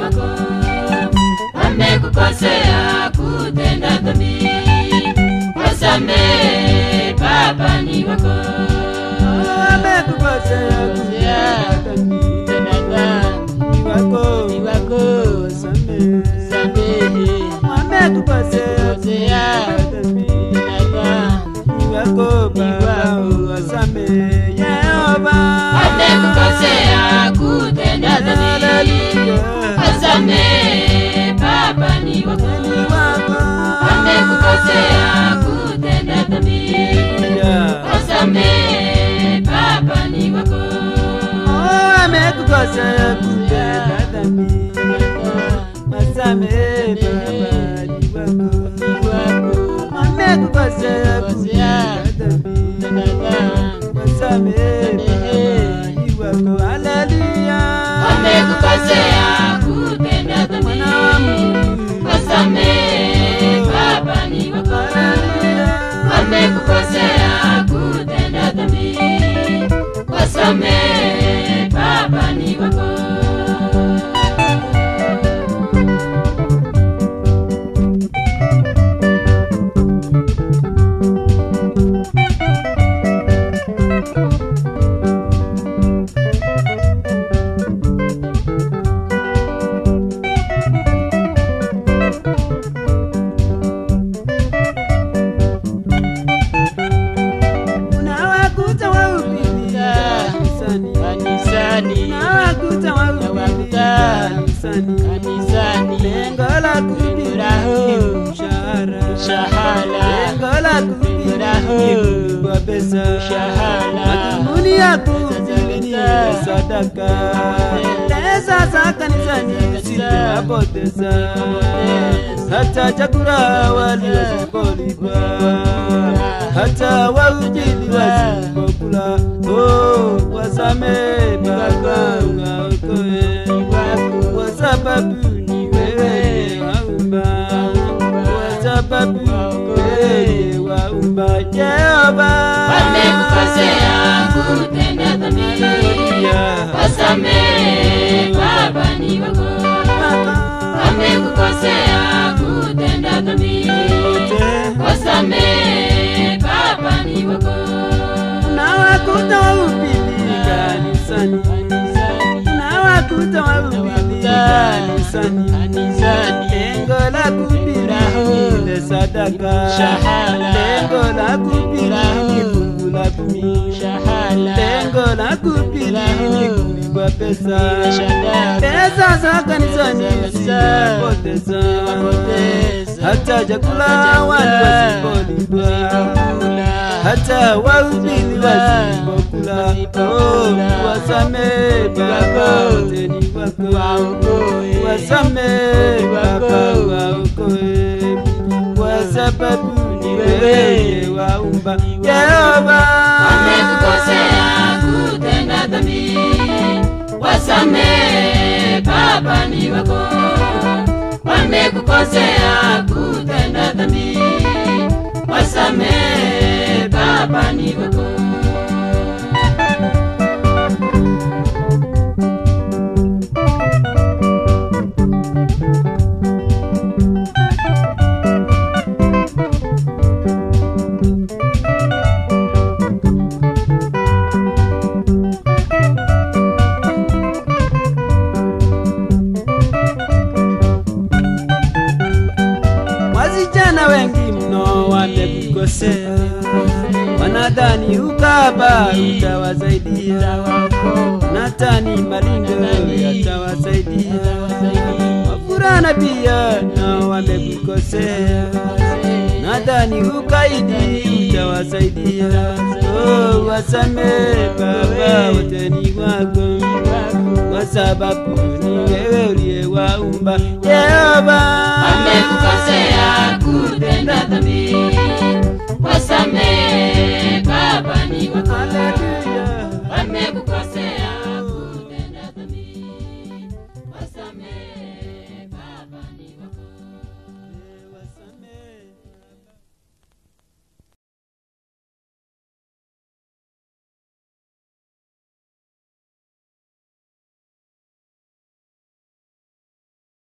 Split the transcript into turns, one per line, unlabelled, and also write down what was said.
wako wamekukosea kutenda dhambi, wasamehe Baba ni wako
amekukosea kutenda dhambi ni wako samehe amekukosea kutenda dhambi ni wako Baba wasamehe Yehova
wamekukosea kutenda dhambi, wasamehe Baba ni wako
ni wako
wamekukosea kutenda dhambi, wasamehe Baba ni wako
Oh, amekukosea kutenda dhambi wasamehe Baba ni wako amekukosea kutenda dhambi wasamehe Baba ni wako haleluya
wamekukosea kutenda dhambi,
mwana wa Mungu
wasamehe Baba ni wako
haleluya
wamekukosea kutenda dhambi, wasamehe Baba ni wako
unawakuta wahubiri kanisani unawakuta wahubiri kanisani lengo la kuhubiri mshahara lengo la kuhubiri kwa pesa madhumuni ya kuhubiri sadaka pesa za kanisani zitapoteza hata chakula waliwasipolipa hata wahubiri wasipokula oh, wasamehe Baba uwaokoe kwa sababu ni wewe waumba kwa sababu wewe waumba Jehova
wamekukosea kutenda dhambi, wasamehe Baba ni wako wamekukosea kutenda dhambi, wasamehe Baba ni wako
Unawakuta wahubiri kanisani Unawakuta wahubiri kanisani Lengo la kuhubiri ile sadaka Lengo la kuhubiri ni fungu la kumi Lengo la kuhubiri ni kulipwa pesa Pesa za kanisani zimepoteza Hata chakula watu wasipolipa hata wahubiri wasipokula oh, wasamehe Baba wote ni wako wasamehe Baba waokoe kwa sababu ni wewe waumba Yehova
wamekukosea kutenda dhambi, wasamehe Baba ni wako wamekukosea kutenda dhambi, wasamehe Baba ni wako
Wasichana wengi mno wamekukosea, wanadhani ukaba utawasaidia, natani malingo yatawasaidia, wavulana pia nao wamekukosea, nadhani ukaidi utawasaidia. Oh, wasamehe Baba, wote ni wako kwa sababu ni wewe uliyewaumba Yehova.
wamekukosea kutenda dhambi, wasamehe